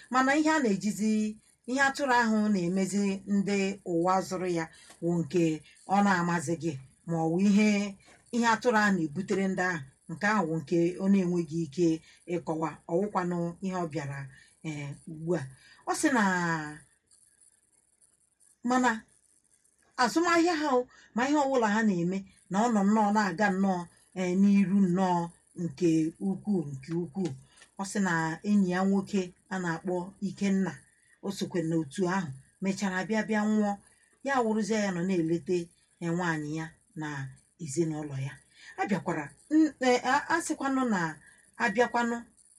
mana ihe a na-ejizi ihe atụrụ ahụ na-emezi ndị ụwa zụrụ ya wụ nke ọ na-amazi gị ma ọ wụ ihe ihe atụrụ ahụ na-ebutere ndị ahụ nke ahụ wụ nke ọ na-enweghị ike ịkọwa ọwụkwanụ ihe ọ bịara ee ugbu a ọ sị na mana azụmahịa ha o, ma ihe ọbụla ha na-eme na ọ nọ nnọọ na-aga nnọọ ee n'iru nnọọ nke ukwuu nke ukwuu ọ sị na enyi ya nwoke a na-akpọ Ikenna o sokwe n'otu ahụ mechara bịa bịa nwụọ ya wụrụzie ya nọ na-elete ee, nwaanyị ya na ezinụlọ ya abịakwara n- ee, a- a sịkwanụ na abịakwanụ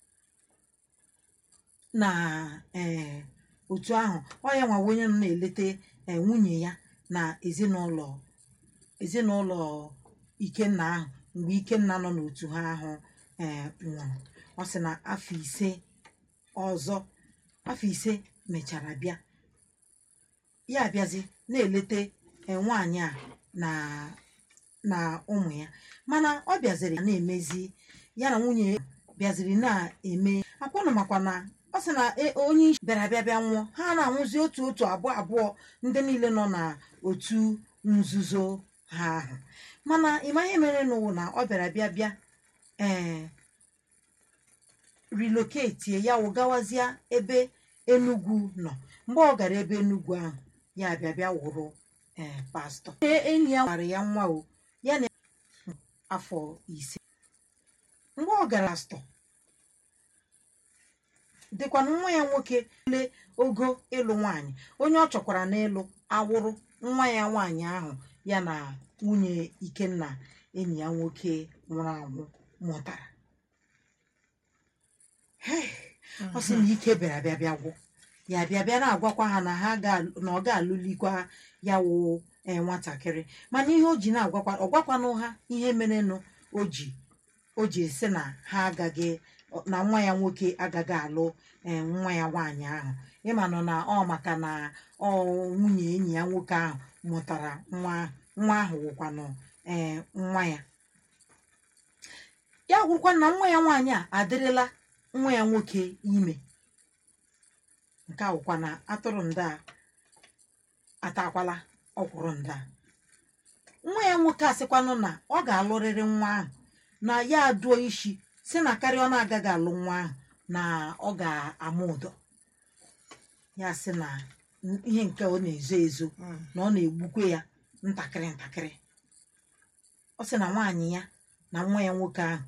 na ee otu ahụ ọ ya nwawa onye nọ na-elete ee, nwunye ya na ezinụlọ ezinụlọ Ikenna ahụ mgbe Ikenna nọ n'otu ha ahụ ee nwụrụ ọ sị na afọ ise ọzọ afọ ise mechara bịa ya abịazi na-elete ee, nwaanyị a na na ụmụ ya mana ọ bịaziri na-emezi ya na nwunye ya bịaziri na-eme akwanụ makwa na ọ sị na e- onye isi bịara bịa bịa nwụọ ha na-anwụzi otu otu abụọ abụọ ndị niile nọ na otu nzuzo ha ahụ mana ịma ihe mere n'ụwụ na ọ bịara bịa bịa ee riloketie ya wụ gawazie ebe Enugwu nọ mgbe ọ gara ebe Enugwu ahụ ya bịa bịa wụrụ ee pastọ Ee, enyi ya gwara ya nwa o ya na afọ ise mgbe ọ gara pastọ dịkwanụ nwa ya nwoke le ogo ịlụ nwaanyị onye ọ chọkwara n'ịlụ awụrụ nwa ya nwaanyị ahụ ya na nwunye Ikenna enyi ya nwoke nwụrụ anwụ mụtara Hei, ọ sị na ike bịara bịa bịa gwụ ya bịa bịa na-agwakwa ha na ha ga na ọ ga-alụlikwa ya wụ ee nwatakịrị mana ihe o ji na-agwakwa ọ gwakwanụ ha ihe merenụ o ji o ji sị na ha agaghị na nwa ya nwoke agaghị alụ ee nwa ya nwaanyị ahụ ịma nọ na ọ maka na ọ nwunye enyi ya nwoke ahụ mụtara nwa nwa ahụ wụkwanụ ee nwa ya ya gwụkwa na nwa ya nwaanyị a adịrịla nwa ya nwoke ime nke a wụkwa na atụrụ ndị a atakwala ọkwụrụ ndị a nwa ya nwoke asịkwanụ na ọ ga-alụrịrị nwa ahụ na ya adụọ isi si na karịa ọ na-agaghị alụ nwa ahụ na ọ ga-ama ụdọ ya sị na ihe nke ọ na-ezo ezo na ọ na-egbukwe ya ntakịrị ntakịrị ọ sị na nwaanyị ya na nwa ya nwoke ahụ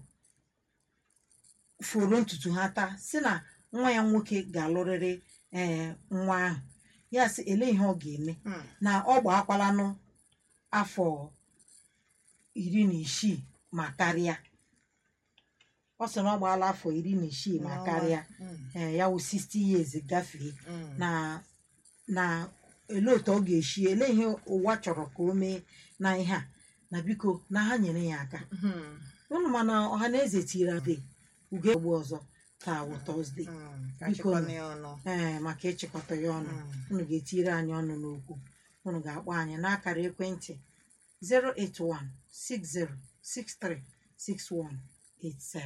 foro ntutu ha taa si na nwa ya nwoke ga-alụrịrị ee nwa ahụ ya sị ele ihe ọ ga-eme na ọ gbakwalanụ afọ iri na isii ma karịa ọ sị na ọ gbaala afọ iri na isii ma karịa ee ya wụ 60 years gafee na na ele otu ọ ga-esi ele ihe ụwa chọrọ ka o mee na ihe a na biko na ha nyere ya aka unu mana ọha na eze tiri ade ugo egbu ọzọ taa wụ tọzdee Biko. ee maka ịchịkọta ya ọnụ unu ga-etiri anyị ọnụ n'okwu unu ga-akpọ anyị n'akara ekwentị 08160636187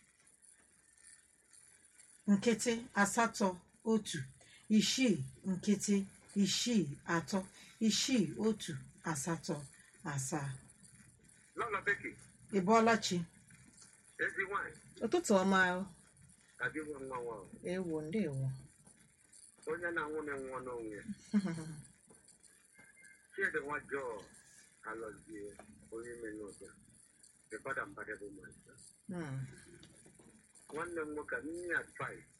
nkịtị asatọ otu isii nkịtị isii atọ isii otu asatọ asaa Lọla Beki, ị bọọla chi ezi nwanyị, ụtụtụ ọma adị nwa nwa nwa ahụ. ewo ndewo onye na-anwụ na-enwe n'onwe. Chidi nwa Jọọ alọzie onye ime n'ụzọ. The father and brother bụ myself. Mm, Nwanne m nwoke, nye advice